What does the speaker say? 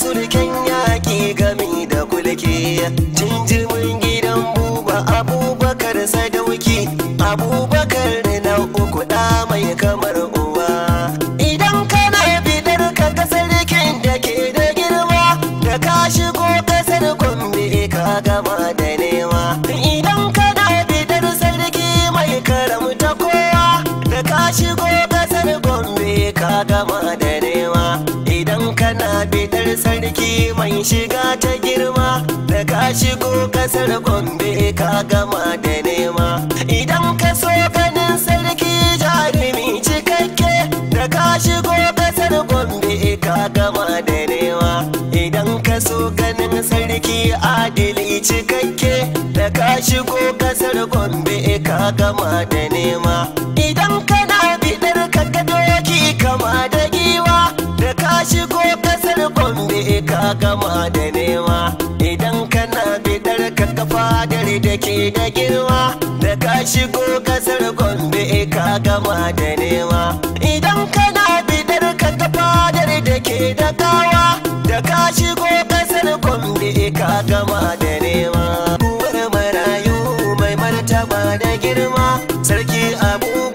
surken yaƙi gami da kulki jinjimin gidan buba abubakar sadauki abubakar na uku ɗa mai kamar uwa idan kana bidar ka ga sarkin da ke da girma da ka shigo kasar gombe ka gama da nema idan kana bidar sarki mai karamta kowa da ka shigo kasar gombe ka gama da nema idan kana bidar sarki mai shiga ta girma da ka shigo kasar gombe ka gama da nema idan ka so ganin sarki jarumi cikakke da ka shigo kasar gombe ka gama da nema idan ka so ganin sarki adili cikakke da ka shigo kasar gombe ka gama da nema idan kana bidar ka ga doki kama da giwa da ka shigo kasar gombe ka gama da nema idan kana bidar ka ga fadar da ke da girma da ka shigo kasar gombe ka gama da nema idan kana bidar ka ga fadar da ke da gawa da ka shigo kasar gombe ka gama da nema uwar marayu mai martaba da girma sarki abubuwa